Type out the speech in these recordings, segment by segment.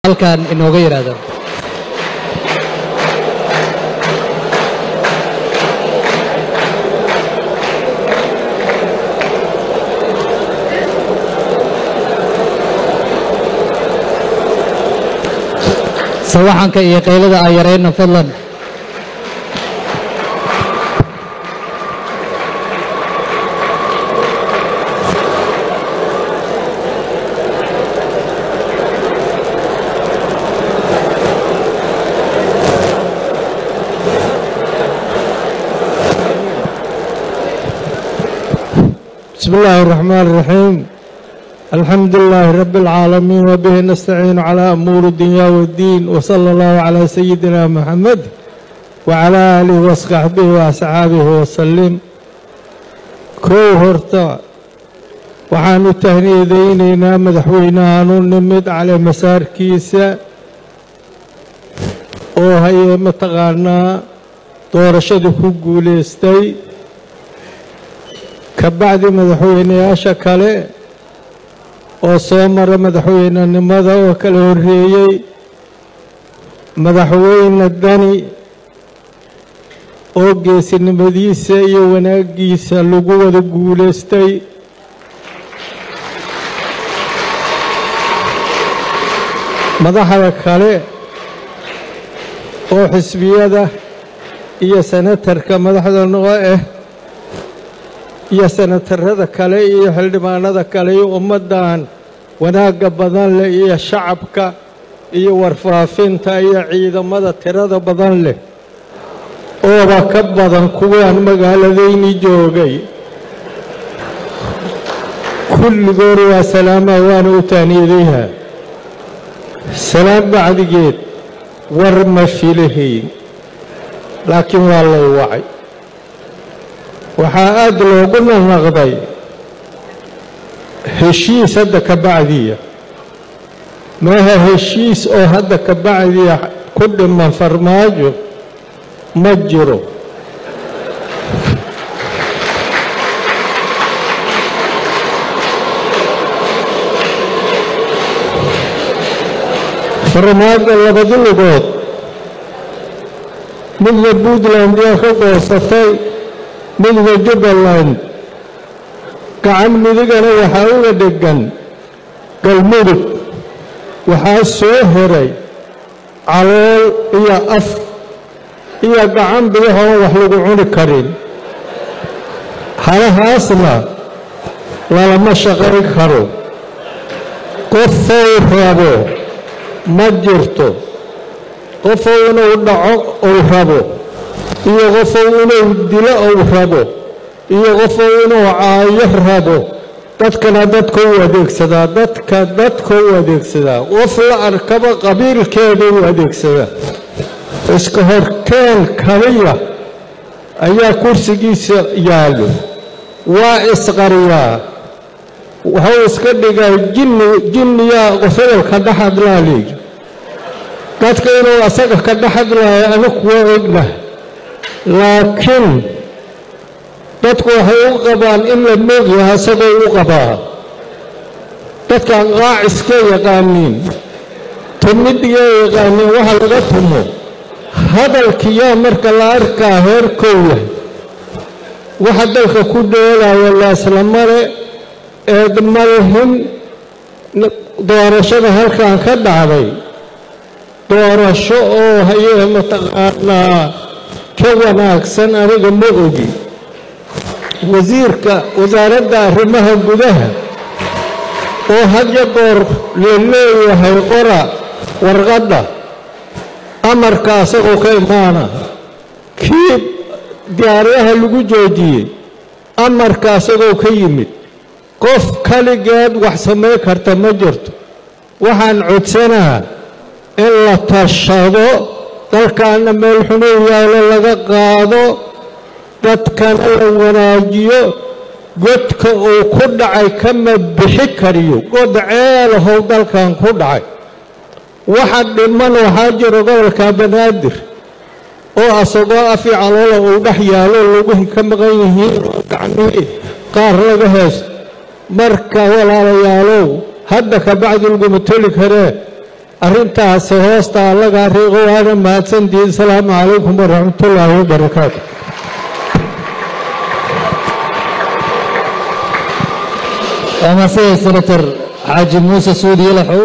halkan inooga yidhaahdo sawaxanka iyo qaylada aan yarayna fadlan بسم الله الرحمن الرحيم الحمد لله رب العالمين وبه نستعين على أمور الدنيا والدين وصلى الله على سيدنا محمد وعلى آله وصحبه وأصحابه وسلم kow horta waxaanu tahniyadaynaynaa madaxweynahaanu nimid cale masaarkiisa oo haye mataqaanaa doorashada ku guulaystay ka bacdi madaxweynayaasha kale oo soo mara madaxweynenimada oo kala horreeyey madaxweyne dani oo geesinimadiisa iyo wanaaggiisa lagu wada guulaystay madaxda kale oo xisbiyada iyo senatarka madaxda noo ah iyo senatarada kale iyo xildhibaanada kale iyo ummaddan wanaagga badan leh iyo shacabka iyo warfaafinta iyo ciidamada tirada badan leh ooba ka badan kuwaan magaaladayni joogay kulligood waa salaamaa waana u tahniyadayha salaam bacdigeed war ma filahayn laakiin waa lay wacay waxaa aad loogu naqnaqday heshiis hadda ka bacdiya maaha heshiis oo hadda ka bacdiya ku dhiman farmaajo ma jiro farmaajo labadi lugood midna puntland yaa ka goosatay midna jubbaland gacan midigana waxaa uga dheggan galmudug waxaa soo heray calool iyo af iyo gacan bidahoon wax lagu cuni karin halahaasna lalama shaqayn karo qofow rabo ma jirto qofow inuu dhaco uu rabo iyo qofow inuu dilo uu rabo iyo qofow inuu caayo rabo dadkana dadka u adeegsadaa dadka dadka u adeegsadaa qof la arkaba qabiilkeeda u adeegsadaa iska horkeen kaliya ayaa kursigiisa yaallo waa isqariyaa wuxuu iska dhigaa jinni jinniyaa qofodolka dhex hadlaa leeyi dadka inuu asaga ka dhex hadlaayo anigu waa ognahay laakiin dadku waxay u qabaan in la moogyaha isagoo u qabaa dadkan qaaciska yaqaaniin tumidhiyaa yaqaaniin waxa laga tumo hadalkiyaa marka la arkaa heerkow yahay waxa dalka ku dheelaya laaslamale eedmalhin doorashada halkan ka dhacday doorasho oo hayee mataqaanaa ka wanaagsan aniga ma ogi wasiirka wasaaradda arrimaha gudaha oo hadya goor la leeyahay qora warqadda amarka asagoo ka imaana kii diyaaradaha lagu joojiyey amarka asagoo ka yimid qof kaligeed wax samayn karta ma jirto waxaan codsanaa in la tashado dalkaana meel xunuu yaalo laga qaado dadkana la wanaajiyo godka uu ku dhacay kama bixi kariyo god ceelahow dalkan ku dhacay waxa dhiman waxaa jiro gobolka banaadir oo asagoo afi caloola uu dhex yaalo luguhi ka maqan yihiin oo gacmihii qaar laga heesto marka walaalayaalow hadda ka bacdi laguma toli karee arrintaasi hoosta allagaa riiqo waana mahadsantihiin asalaamu calaykum waraxmatullaahi wabarakaatu waa mahadsanyahay senator xaaji muuse suudi yalaxow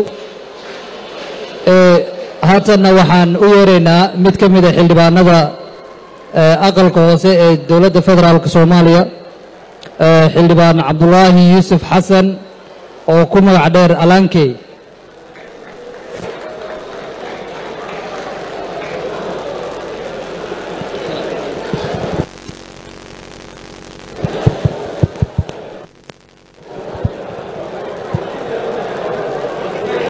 haatanna waxaan u yeeraynaa mid ka mida xildhibaanada aqalka hoose ee dowladda federaalk soomaaliya xildhibaan cabdulaahi yuusuf xasan oo ku magac dheer alaankey